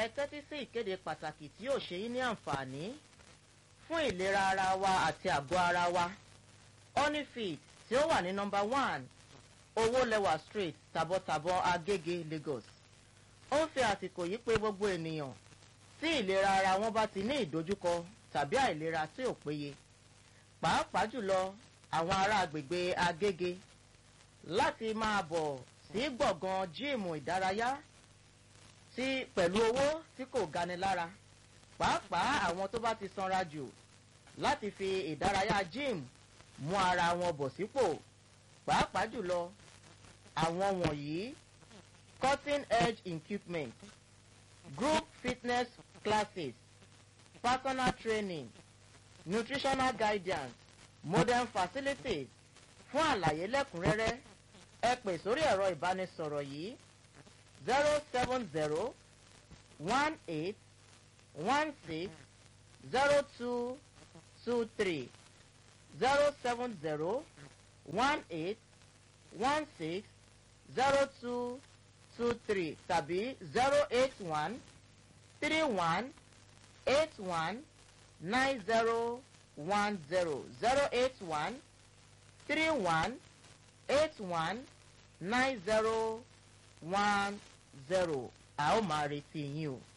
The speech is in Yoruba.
ẹ tẹ́tí sí ìkéde pàtàkì tí yóò ṣe yín ní àǹfààní fún ìlera ara wa àti àgọ́ ara wa honeyfit tí ó wà ní nọmba one owólẹwà street tàbọ̀tàbọ̀ agége lagos ó ń fi àsìkò yìí pé gbogbo ènìyàn tí ìlera ara wọn bá ti ní ìdojúkọ tàbí àìlera tí ò péye pàápàá jùlọ àwọn ará agbègbè agége láti máa bọ̀ sí gbọ̀ngàn jíìmù ìdárayá tí pẹ̀lú owó tí kò gani lára pàápàá àwọn tó bá ti sanra jù láti fi ìdárayá jíìmù mú ara wọn bọ̀ sípò pàápàá jùlọ àwọn wọ̀nyí cutting edge equipment group fitness classes personal training nutritional guidance modern facilities fún àlàyé lẹ́kùnrẹ́rẹ́ ẹ pè sórí ẹ̀rọ ìbánisọ̀rọ̀ yìí zero seven zero one eight one six zero two two three zero seven zero one eight one six zero two two three tàbí zero eight one three one eight one nine zero one zero zero eight one three one eight one nine zero one zero a ó máa retí yín o.